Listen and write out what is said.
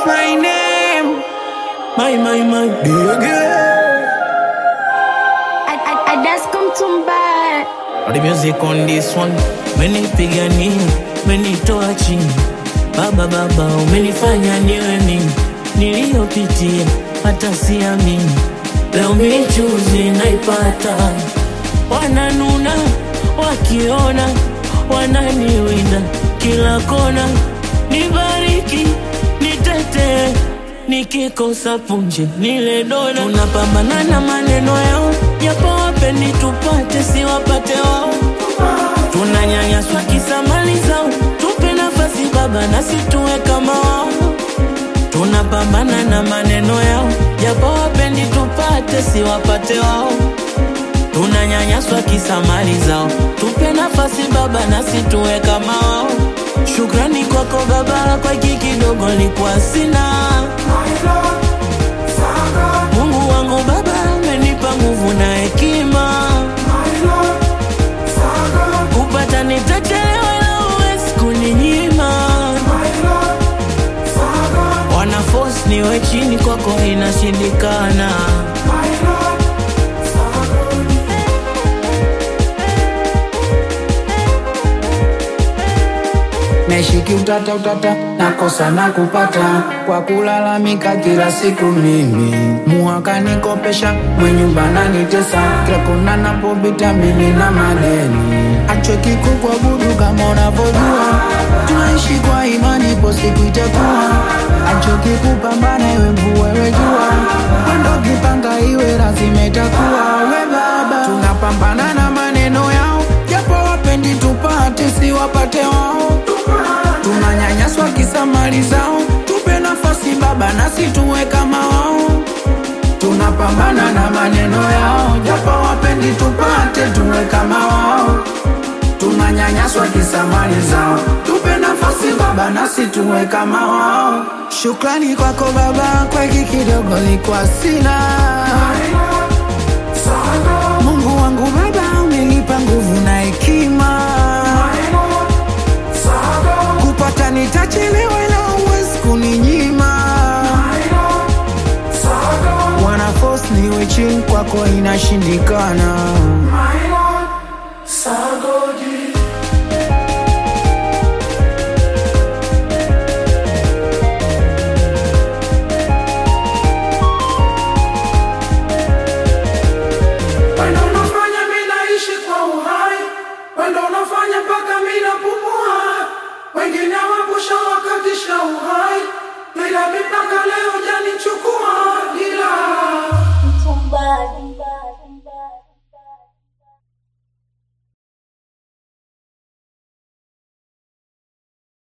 my name. My, my, my baby. I, I, I just come to buy. All the music on this one. Menipigania, menitoa chini. Baba, baba, umenifanya niwe mimi. Niliyopitia hata siamini. Leo michuzi naipata. Wananuna wakiona, wananiwinda kila kona. Nibariki, nitetee, nikikosa punje nile dona. Tunapambana na maneno yao, japo wapendi tupate, siwapate wao. Tunanyanyaswa kisa mali zao, tupe nafasi baba, nasi tuwe kama wao. Tunapambana na maneno yao, japo wapendi tupate, siwapate wao. Tunanyanyaswa kisa mali zao, tupe nafasi baba, nasi tuwe kama wao. Shukrani kwako baba, kwa hiki kidogo nilikuwa sina. Mungu wangu baba, umenipa nguvu na hekima. Kupata nitachelewa, ila huwezi kuninyima. Wana force niwe chini, kwako inashindikana. Naishiki utata utata, nakosa na kupata kwa kulalamika kila siku mimi. Muhaka nikopesha, mwenyumba nanitesa, kila kona napopita mimi na madeni. Achweki kukuabudu kama unavyojua, tunaishi kwa imani, ipo siku itakuwa. Achoki kupambana, iwe mvua iwe jua, wendo kipanga iwe lazima itakuwa. We baba, tunapambana na maneno yao, japo wapendi tupate, si wapate wao tunanyanyaswa kisa mali zao, tupe nafasi baba, nasi tuwe kama wao. Tunapambana na maneno yao, japo wapendi tupate, tuwe kama wao. Tunanyanyaswa kisa mali zao, tupe nafasi baba, nasi tuwe kama wao. Shukrani kwako baba, kwa hiki kidogo likuwa sina. Mungu wangu baba, umenipa nguvu na hekima kupata nitachelewa, ila huwezi kuninyima. Wana force niwe chini, kwako inashindikana.